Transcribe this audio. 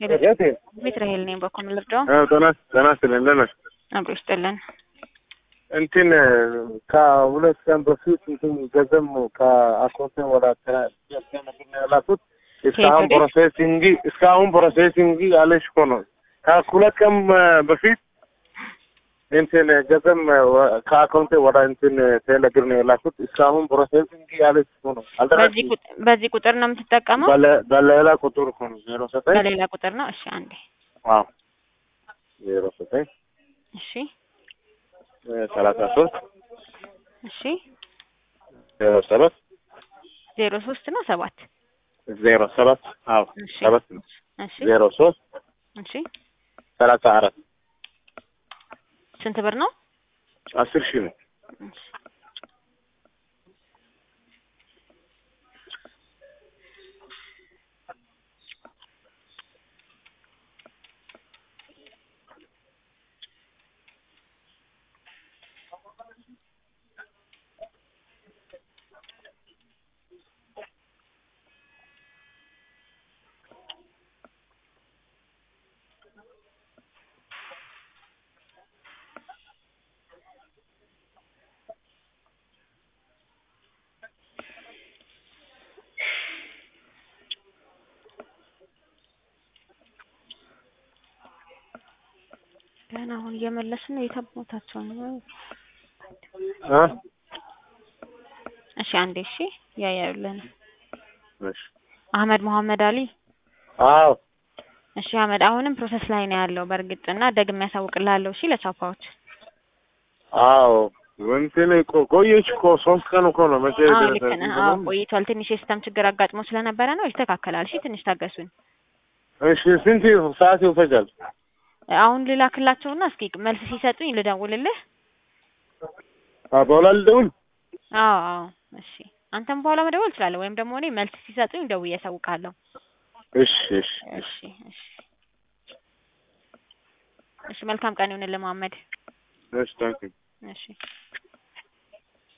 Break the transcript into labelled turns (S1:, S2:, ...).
S1: የት
S2: ቤት ራሄል ነኝ። በኮም ልርዳው
S1: ጤና ጤና ይስጥልኝ እንደት ነሽ?
S2: አብሮ ይስጥልን።
S1: እንትን ከሁለት ቀን በፊት እንትን ገንዘብ ከአካውንቴ ወደ ያላኩት እስካሁን
S2: ወዴት?
S1: ፕሮሴሲንግ እስካሁን ፕሮሴሲንግ አለሽ እኮ ነው። ከሁለት ቀን በፊት እንትን ገንዘብ ከአካውንቴ ወደ እንትን ቴሌግር ነው የላኩት እስካሁን ፕሮሴሲንግ ያለሽ እኮ ነው።
S2: በዚህ
S1: አልደረሰኝም።
S2: ቁጥ- በዚህ ቁጥር ነው የምትጠቀመው?
S1: በለ- በሌላ ቁጥር እኮ ነው ዜሮ ዘጠኝ
S2: በሌላ ቁጥር ነው። እሺ አንዴ።
S1: አዎ ዜሮ ዘጠኝ
S2: እሺ
S1: ሰላሳ ሶስት
S2: እሺ
S1: ዜሮ ሰባት
S2: ዜሮ ሶስት ነው ሰባት
S1: ዜሮ ሰባት አዎ
S2: እሺ
S1: ሰባት ነው
S2: እሺ
S1: ዜሮ ሶስት
S2: እሺ
S1: ሰላሳ አራት
S2: ስንት ብር ነው?
S1: አስር ሺህ ነው።
S2: እሺ ገና አሁን እየመለስን ነው። የታቦታቸው ነው።
S1: አ
S2: እሺ አንዴ። እሺ ያያዩልን
S1: እሺ
S2: አህመድ መሐመድ አሊ።
S1: አዎ
S2: እሺ አህመድ አሁንም ፕሮሰስ ላይ ነው ያለው በእርግጥ እና ደግሜ ያሳውቅልሃለሁ። እሺ ለቻፓዎች
S1: አዎ እንትን እኮ ቆየች እኮ ሶስት ቀን እኮ ነው መቼ
S2: አዎ
S1: ደረሰ?
S2: ልክ ነህ። አዎ ቆይቷል። ትንሽ የሲስተም ችግር አጋጥሞ ስለነበረ ነው። ይስተካከላል። እሺ ትንሽ ታገሱን።
S1: እሺ ስንት ሰዓት ይፈጃል?
S2: አሁን ልላክላቸውና እስኪ መልስ ሲሰጡኝ ልደውልልህ።
S1: አ በኋላ ልደውል?
S2: አዎ አዎ እሺ። አንተም በኋላ መደወል ትችላለህ፣ ወይም ደግሞ እኔ መልስ ሲሰጡኝ ደውዬ አሳውቃለሁ።
S1: እሺ እሺ
S2: እሺ እሺ እሺ። መልካም ቀን ይሁንልህ መሐመድ።
S1: እሺ ታንኪ
S2: እሺ